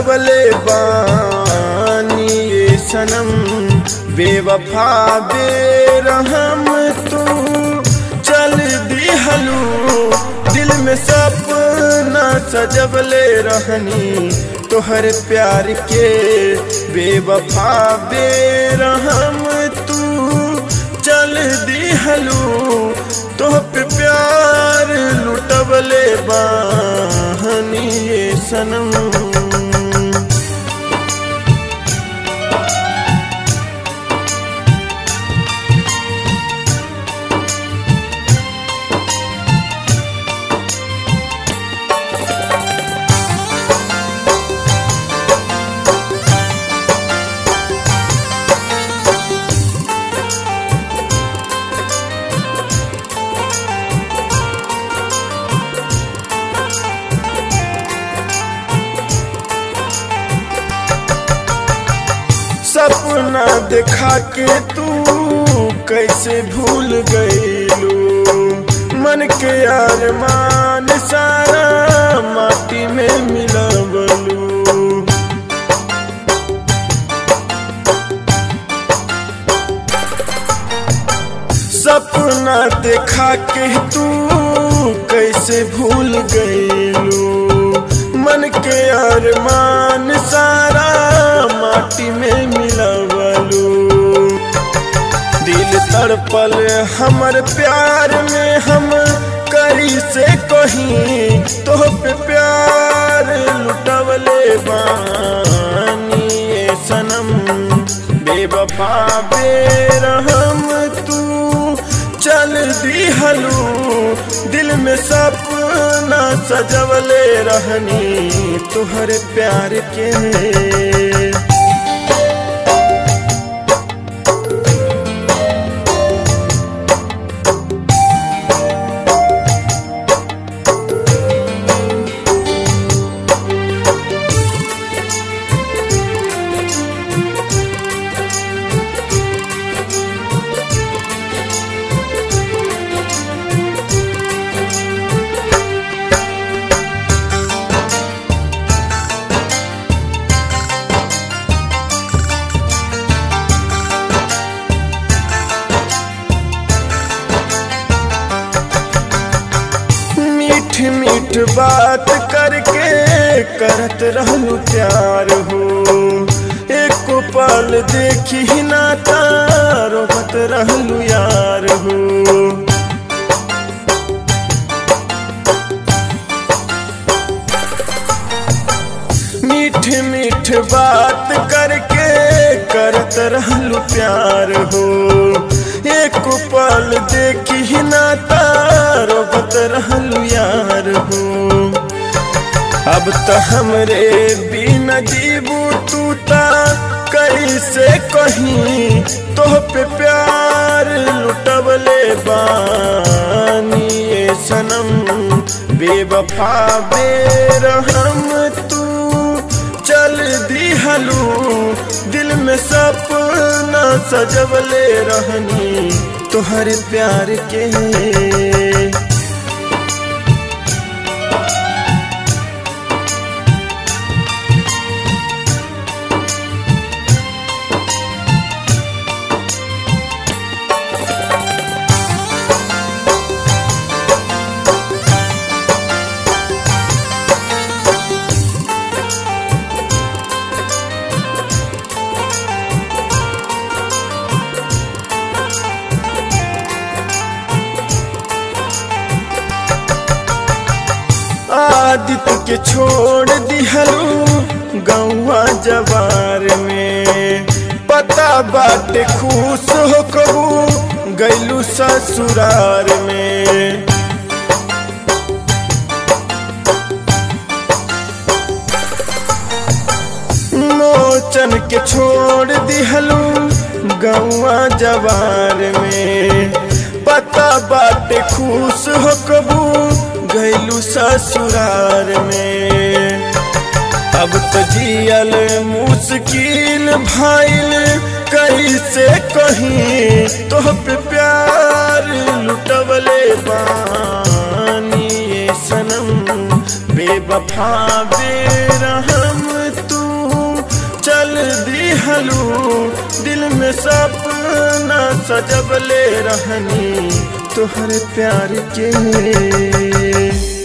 लुटवले बानी ये सनम बेवफा बेरहम तू चल दिहलू दिल में सपना सजवले रहनी तोहर प्यार के बेवफा बेरहम तू चल दिहलू तोह पे प्यार लुटवले बानी ये सनम सपना देखा के तू कैसे भूल गईलू मन के अरमान सारा माटी में मिलवलू सपना देखा के तू कैसे भूल गईलू मन के अरमान सारा माटी में मिलवलू दिल तड़पल हमर प्यार में हम करी से कहीं तो पे प्यार लुटवले बानी ये सनम बेवफा बेरहम तू चल दिहलू दिल में सपना सजवले रहनी तुहर प्यार के मीठ मीठ बात करके करत रहलू प्यार हो एक पल देखी ना रोबत रहलू यार हो मीठ मीठ बात करके करत रहलू प्यार हो एक पल देखी ना रोबत रहलू यार हो अब तो हमरे बिन जीबू तू ता कैसे कहीं तोह पे प्यार लुटवले बानी ये सनम बेवफा बेरहम तू चल दिहलू दिल में सपना सजवले रहनी तोहर प्यार के आदित्य के छोड़ दिहलू गौवा जवार में पता बाटे खुश हो कबू गैलू ससुरार में मोचन के छोड़ दिहलू गौवा जवार में पता बाटे खुश हो कबू गैलू ससुरार में अब तो जियल मुश्किल भाईल कैसे कहीं तो पे प्यार लुटवले बानी ये सनम बेवफा बेरहम तू दिहलू दिल में सपना सजबले रहनी तोहरे प्यार के